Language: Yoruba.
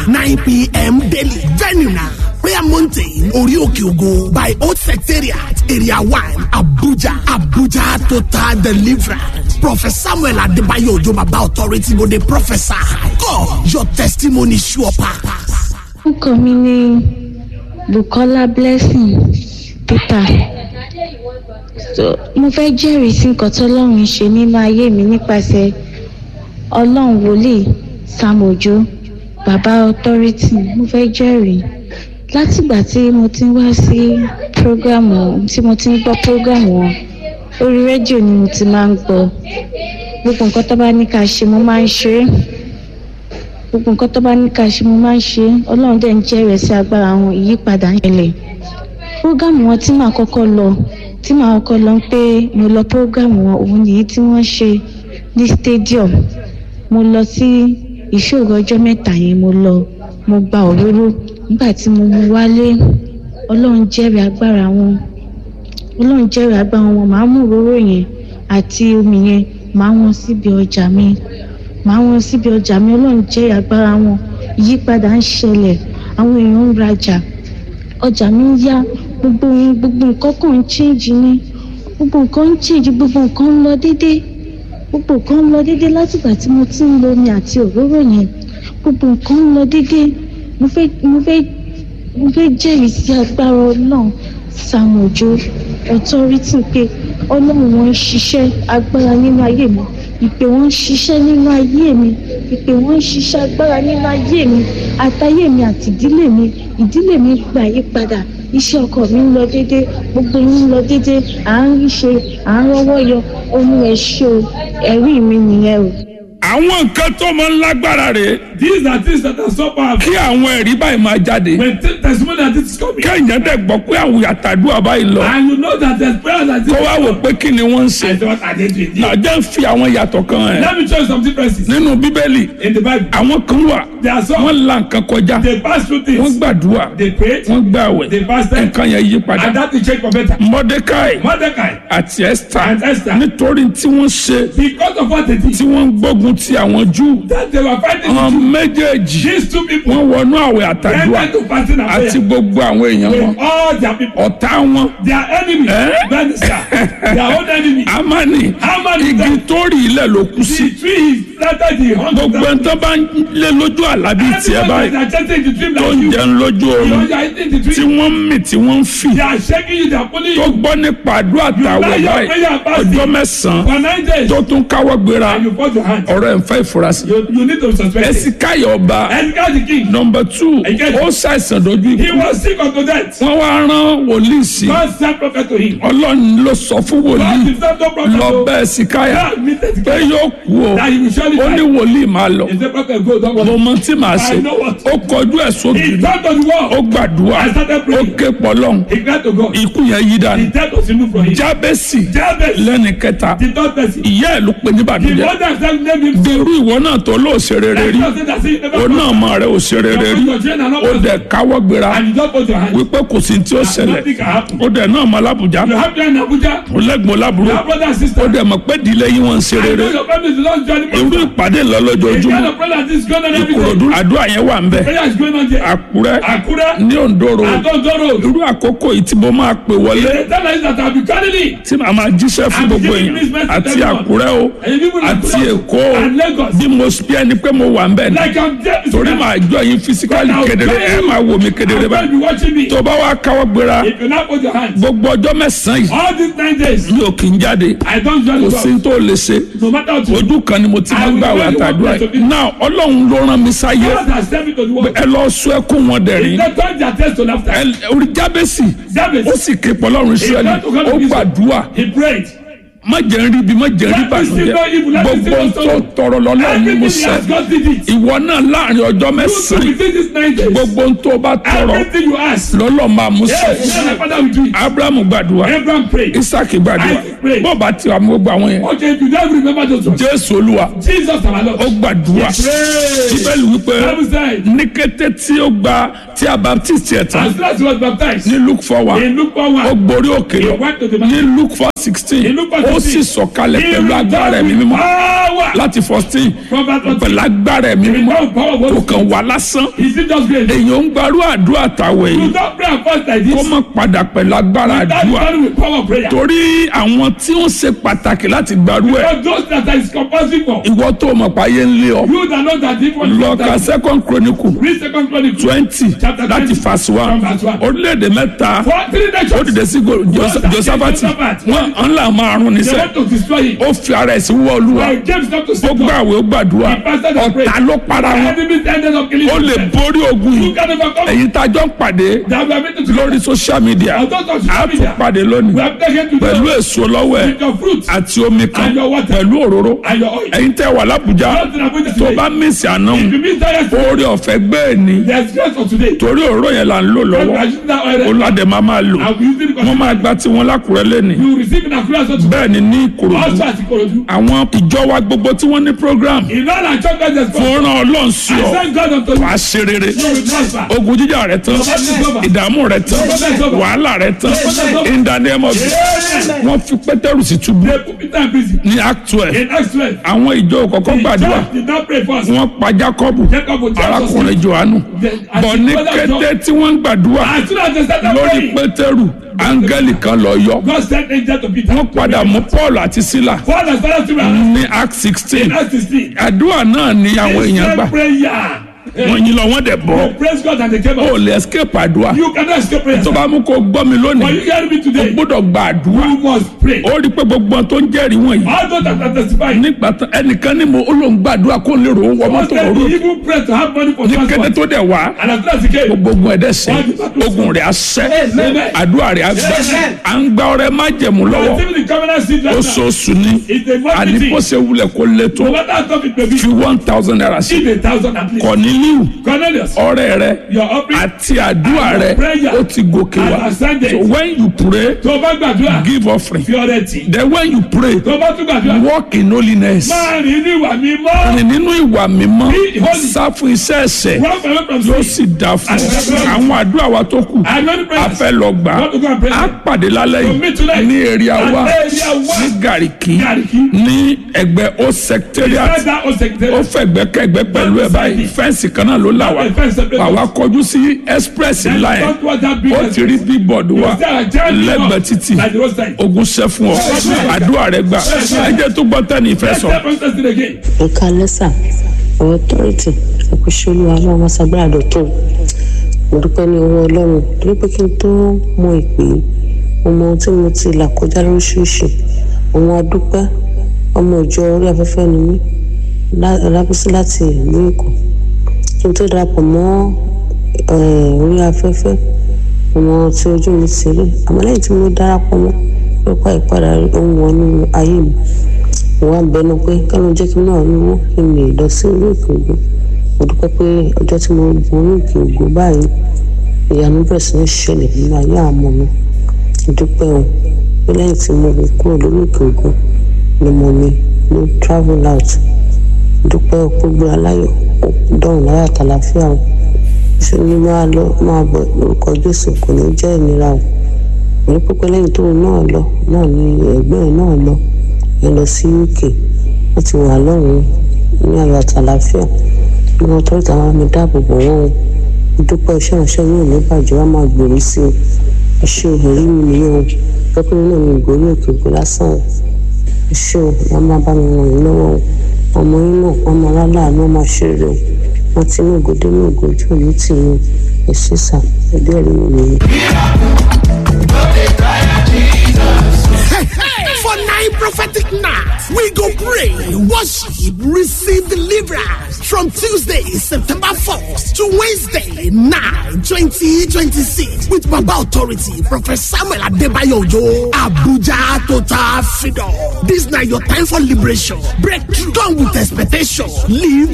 nine pm daily venue na prayer mountain orí òkè ògo by old secretariat area one abuja abuja total deliverance prophet samuel adebayo ojo baba authority go dey prophesy god your testimony sure pass. orúkọ mi ni bukola blessing peter so mo fẹ́ jẹ́rìí sí nǹkan tọ́lọ́run ṣe nínú ayé mi nípasẹ̀ ọlọ́run wòlíì sam ojo baba authority mo fẹ́ jẹ́rìí látìgbà tí mo ti ń wá sí prógámù tí mo ti ń gbọ́ prógámù wọn orí rédíò ni mo ti máa ń gbọ́ gbogbo nǹkan tó bá ní ká ṣe mo máa ń ṣe é gbogbo nǹkan tó bá ní ká ṣe mo máa ń ṣe é ọlọ́run dẹ̀ ń jẹ́rìí sí agbára àwọn ìyípadà ń ṣẹlẹ̀ prógámù wọn tí màá kọ́kọ́ lọ tí màá kọ́kọ́ lọ pé mo lọ prógámù wọn òun nìyí tí wọ́n ṣe ní stadium mo lọ sí ìṣòro ọjọ́ mẹ́ta yẹn mo lọ mo gba òróró nígbà tí mo mú wálé ọlọ́run jẹ́rìí agbára wọn ọlọ́run jẹ́rìí agbára wọn màá mú òróró yẹn àti omi yẹn màá wọn síbi ọjà mi màá wọn síbi ọjà mi ọlọ́run jẹ́rìí agbára wọn ìyípadà ń ṣẹlẹ̀ àwọn èèyàn ń rajà ọjà mi ń yá gbogbo ohun gbogbo nǹkan kan ń chíǹjì ni gbogbo nǹkan ń chíǹjì gbogbo nǹkan ń lọ déédé gbogbo nǹkan ń lọ déédé látìgbà tí mo ti ń lo omi àti òróró yẹn gbogbo nǹkan ń lọ déédé mo fẹ́ mo fẹ́ mo fẹ́ jẹ́rìí sí agbára ọlọ́run sàmójó authority pé ọlọ́run wọn ń ṣiṣẹ́ agbára nínú ayé mi ìpè wọn ń ṣiṣẹ́ nínú ayé mi ìpè wọn ń ṣiṣẹ́ agbára nínú ayé mi àtayé mi àti ìdílé mi ìdílé mi gbà yí padà iṣẹ́ ọkọ mi ń lọ déédé gbogbo yín ń lọ déédé à ń rí ṣe à ń rọ́wọ́ yọ ohun ẹ̀ ṣe o ẹ̀rí mi nìyẹn o. àwọn nǹkan tó máa ń lágbára rè These are things that are so powerful. kí àwọn ẹ̀rí báyìí máa jáde When t- testimony that this is coming, kẹ́hìnyẹn dẹ̀ gbọ́ pé àwọn àtàdúrà báyìí lọ and you know that there's prayer that this kó wá wò pé kí ni wọ́n ń ṣe I don't I did with you. nàjẹ́ ń fi àwọn yàtọ̀ kan ẹ̀ Let me show you some differences nínú bíbélì in the Bible. àwọn kan wà There are some wọ́n la nǹkan kọjá they pass through wọ́n things. gbàdúrà They prayed wọ́n gbàwẹ̀ they fasted nǹkan yẹn yí padà and that will change for better. mọ́dékáì Mordecai àti ẹ́sítà And Esther. nítorí tí wọ́n ṣe because of what they tí did wọ́n ń gbógun ti àwọn júù that they were fighting àwọn the Jews. méjèèjì These two people wọ́n wọnú àwẹ̀ àtàdúrà went into fasting and àti prayer gbogbo àwọn èèyàn wọn with all their people. ọ̀tá wọn Their enemy, Eh? minister, their own enemy. amani Haman is igi dead. tó rí ilẹ̀ ló kú sí The tree is planted the hundred gbogbo ẹni tó bá ń lé lójú àlá bíi tiẹ̀ báyìí They are chanting the dream tó like ń you. jẹun lójú You oorun know, you are eating the tí dream. wọ́n ń mì tí wọ́n ń fì They are shaking you, they are pulling tó you gbọ́ nípa àdúrà tàwẹ̀ lie your báyìí prayer and fasting. ọjọ́ mẹ́sàn-án for nine days. tó tún káwọ́ gbéra And you put your hand. ọ̀rọ̀ ẹ̀ ń fẹ́ ìfurasí. You, you need to suspect it. ẹ̀sìkáyọ̀ ọba And God the king. nọmba two Again. ó ṣàìsàn dojú He ikú was sick unto death. wọ́n wá rán wòlíì sí God sent prophet to him. ọlọ́run ló sọ fún God wòlíì himself no prophet lọ to bẹ́ẹ̀ síkáyà God meted pé together. yóò kú o That he will surely ó ní die. wòlíì máa lọ He said prophet go don't mo worry. mọ tí màá ṣe I know what. ó kọjú ẹ̀ sókè He turned to the wall. ó gbàdúrà I started ó praying. ké pọlọ́n He cried to God. ikú yẹn yí The dànù death was removed from him. jábẹ́sì Jabez, lẹ́ni kẹta the third person. ìyá ẹ̀ ló pe ní The bàdújẹ́ mother himself named him. irú ìwọ náà tó lóò ṣe rere rí God said that he never ó náà mọ rẹ ò ṣe rere rí Your children are not ó prosper. dẹ̀ káwọ́ gbéra And you don't put your hand. wípé kò sí tí ó ṣẹlẹ̀ Nothing can happen. ó dẹ̀ náà mọ alábùjá You have them in Abuja. ó lẹ́gbọ̀n lábúrò Your brother and ó sister. dẹ̀ mọ̀ pé ìdílé yín wọ́n ń ṣe I rere know your family is not joining irú me. ìpàdé The kind lọ́lọ́jọ́júmọ́ of prayer that is going on every ìkòròdú day. àdúrà yẹn wà ń bẹ̀ Prayer is going on there. àkúrẹ́ Akura. ní òǹdóró Adondoro. irú àkókò yìí tí mo máa pè wọlé The time is that I'll be calling it. tí màá máa jíṣẹ́ fún I'm gbogbo giving èèyàn this message àti to everyone. àkúrẹ́ o And you people in àti Akura èkó o and Lagos. bí mo bí ẹni pé mo wà ń bẹ̀ ní Like I'm there. torí màá jọ yín fisikali But I'll kedere tell ẹ you, máa wò mí kedere I'm going to báyìí be watching me. tó bá wá káwọ́ gbéra If you not put your hands. gbogbo ọjọ́ mẹ́sàn-án yìí All these nine days. mi ò kì í jáde I don't kò join sí God. tó lè ṣe No matter what you do. ojú kan ni mo ti máa ń gbàwé àtàdúrà yìí náà ọlọ́run ló rán mi sáyé God has sent me to the world. ẹ lọ sọ ẹkún wọn dẹ̀rín They turn their test to laughter. ẹ orí jábẹ́sì Jabez. ó sì ké pọlọ́run israẹli ó gbàdúrà He prayed. má jẹ́ ń rí bí má jẹ́ ń rí bànújẹ́ gbogbo ń tó tọrọ lọ́lọ́run ni mo Everything he sẹ́ has God did it. ìwọ náà láàrin ọjọ́ So mẹ́sàn-án within these nine days. gbogbo ń tó bá tọrọ Everything you ask. lọ́lọ́ máa mú Yes, sẹ́ yes, my father will do it. abrahamu gbàdúrà Abraham prayed. isaki gbàdúrà Isaac prayed. pray. bó bá ti wà mú gbogbo àwọn yẹn Okay, if you don't remember those ones. jésù olúwa Jesus our Lord. ó gbàdúrà Pray. bíbélì wípé Bible said, ní kété tí ó gba tí a baptist yẹ tán as soon as he was baptized, ní luke four one in Luke 1 ó 1, gborí òkè he lọ went to the ní mountain. luke four sixteen In Luke four ó sì 16, sọ̀kalẹ̀ He pẹ̀lú agbára ẹ̀mí mímọ́ power. láti fourteen From that one, pẹ̀lú agbára ẹ̀mí he mímọ́ returned power of kò God. kàn wá lásán Is it just grace? èèyàn ń gbarú àdúrà tàwẹ̀ You yìí don't pray and fast like kó this. má padà pẹ̀lú agbára That is àdúrà done with power of prayer. torí àwọn tí ó ṣe pàtàkì láti gbarú ẹ̀ Because those that is compulsory for. ìwọ tó mọ̀ páyé ń lé ọ You that know that this one is lọ ka second chronicle Read second chronicle. twenty Chapter láti 20, verse one from verse one. orílẹ̀-èdè mẹ́ta For three ó nations. dìde sí go- Jos- Josaphat. josafati Josaphat. wọn ńlá márùn They níṣẹ́ want to destroy him. ó fi ara ẹ̀ sí wọ́ olúwa But James not to ó say God. gbàwé ó gbàdúrà He fasted and prayed. ọ̀tá ló para wọn Enemies ended up killing ó lè themselves. borí ogun You yìí can overcome. èyí tá a jọ ń pàdé That we are meant to lórí social media And those of a social tún media. pàdé We lónìí have taken to pẹ̀lú them èso lọ́wọ́ ẹ̀ with your fruit àti omi kan And your water. pẹ̀lú òróró and your oil. ẹ̀yin tẹ́ wà lábùjá Not in Abuja tó today. bá mísì àná If you miss that yesterday, oore ọ̀fẹ́ gbẹ́ẹ̀ ni there's grace for today. torí òróró yẹn là ń lò God lọ́wọ́ will use that oil. olùwàdẹ máa máa lò And we use it because wọ́n máa gba tiwọn lákùrẹ́ lẹ́ni you receive in accordance to bẹ́ẹ̀ ni ní ìkòròdú also as Ikorodu. àwọn ìjọ wa gbogbo tí wọ́n ní program In all our churches, there's God. fún ràn ọlọ́run sí I ọ thank God unto you. wàá ṣe rere You will prosper. ogun jíjà rẹ tán ìdààmú rẹ tán wàhálà rẹ tán in the name of Jesus wọ́n fi pétérù sí túbú They put Peter in prison. ní act twelve In Acts 12, àwọn ìjọ kọ̀ọ̀kan the gbàdúrà church did not pray first. wọ́n pa Jákọ́bù Jacob would tell us. arákùnrin Jòhánù bọ̀ ní kété tí wọ́n ń gbàdúrà As soon as they started lórí praying, pétérù áńgẹ́lì kan lọ yọ God sent angel to Peter. wọ́n padà mú Paul àti Sílà Paul has started to pray. ní act sixteen In Acts 16, àdúrà náà ni àwọn they èèyàn gbà said prayer. wọ́n yín lọ wọ́n dẹ̀ bọ́ They praise God and they came ó out. lè escape àdúrà You cannot escape prayer. tó bá mú kó gbọ́ mi But lónìí you hear me ó today. gbọ́dọ̀ gba àdúrà You must pray. ó rí i pé gbogbo ohun tó ń jẹ́rìí wọ̀nyí All those that are testifying. nígbà tán ẹnìkan ní mo ó lóun gbàdúrà kó lè rò ó wọ mọ́tò Let òru the evil pray to have money for ní kété transport. tó dẹ̀ wá And as soon as he came, gbogbo ogun ẹ̀dẹ̀ sẹ́ ogun rẹ̀ á sẹ́ Amen. àdúrà rẹ̀ á gbà à ń gba ọrẹ májẹ̀mú I'm lọ́wọ́ giving the covenant seed right now. oṣooṣù ni It's a àní monthly bó thing. ṣe wulẹ̀ kó lé tó No matter how tough it may be, fi one thousand naira sí give a thousand at least. Corneliu Cornelius, ọrẹ rẹ your offering. àti àdúrà rẹ ó ti gòkè wá And ascended. so when you pray Tó o bá gbàdúrà, give offering fi ọrẹ tì. then when you pray Tó o bá tún gbàdúrà, walk in holiness máa rìn ní ìwà mímọ́. rìn nínú ìwà mímọ́ Be holy. sá fún iṣẹ́ ẹ̀ṣẹ̀ Run away from yóò sin. sì dá fún ọ àwọn àdúrà wa tó kù I'm not a praying. fẹ́ lọ gbà Want to go and pray? á pàdé lálẹ́ To meet yìí tonight. ní èrè àwa At area one. ní gàríkì Gàríkì. ní ẹgbẹ́ o secretariat That's that old secretary. ó fẹ̀gbẹ́kẹ̀gbẹ́ pẹ̀lú ẹ̀ báyìí fẹ́ǹsì kan náà ló là wá The fence separate us. àwa kọjú sí express ńlá yẹn Don't want that big ó ti rí bíbọ̀dù wa Is there a giant lẹ́gbẹ̀ẹ́ billboard títì Like the roadside. ogun ṣẹ́ fún ọ àdúrà rẹ gbà ẹ jẹ́ tó gbọ́ tẹ́ni ìfẹ́ Let's sọ. step on testing again. nǹkan lẹ́sà authority ẹ̀kúṣẹ́ olúwa náà wọ́n ṣàgbára dọ̀tún mo dúpẹ́ ní ọwọ́ ọlọ́run torí pé kí n tó mọ ìpè yìí, mo mọ ohun tí mo ti là kọjá lóríṣiríṣi òun adúpẹ́ ọmọ ìjọ orí afẹ́fẹ́ ni mí lá- lábísí láti ìlú èkó kí n tó darapọ̀ mọ́ eh, orí afẹ́fẹ́ ọmọ tí ojú mi ti rí àmọ́ lẹ́yìn tí mo darapọ̀ mọ́ nípa ìpadà ohun wọnú ayé mi mo wá bẹnu pé kánú jẹ́ kí n náà ní owó kí n lè lọ sí orí òkè ògùn mo dúpẹ́ pé ọjọ́ tí mo gun orí òkè ògùn báyìí ìyanu bẹ̀rẹ̀ sí ní ṣẹlẹ̀ nínú ayé àwọn ọmọ mi mo dúpẹ́ o pé lẹ́yìn tí mo gun kúrò lórí òkè ògùn ni mo mi ló travel out mo dúpẹ́ o pé gbé aláyọ̀ ó dọ̀rùn láyà àtàlàfíà o ṣe ni máa lọ máa bọ̀ lórúkọ Jésù kò ní jẹ́ ìnira o mo ní pípẹ́ lẹ́yìn tóun náà lọ náà ni ẹ̀gbẹ́ ẹ̀ náà lọ ẹ lọ sí uk wọ́n ti wà lọ́rùn ní ayọ̀ àtàlàfíà ní wọn tọ́jú àwọn ọmọ dáàbò bò wọ́n o mo dúpẹ́ iṣẹ́ ìránṣẹ́ yóò ní bàjẹ́ wọ́n máa gbèrú sí i ẹ ṣe ìrírí mi nìyẹn o pẹ́pẹ́ náà ní ìgbórí òkè ògbó lásán o ẹ ṣe o wọ́n máa bá mi ràn yín lọ́wọ́ o ọmọ yín náà wọ́n máa láláàánú wọ́n máa ṣe rere o wọ́n ti ní ògòdé ní ògòjú òní tì í o ẹ ṣe sà ẹbí ẹ̀rí mi nìyẹn. For nine prophetic nights, we go pray, worship, receive deliverance from Tuesday, September 4th to Wednesday, 9, 2026 with Baba Authority, Prophet Samuel Adebayo Ojo, Abuja Total Freedom. This now your time for liberation, breakthrough, done with expectation, live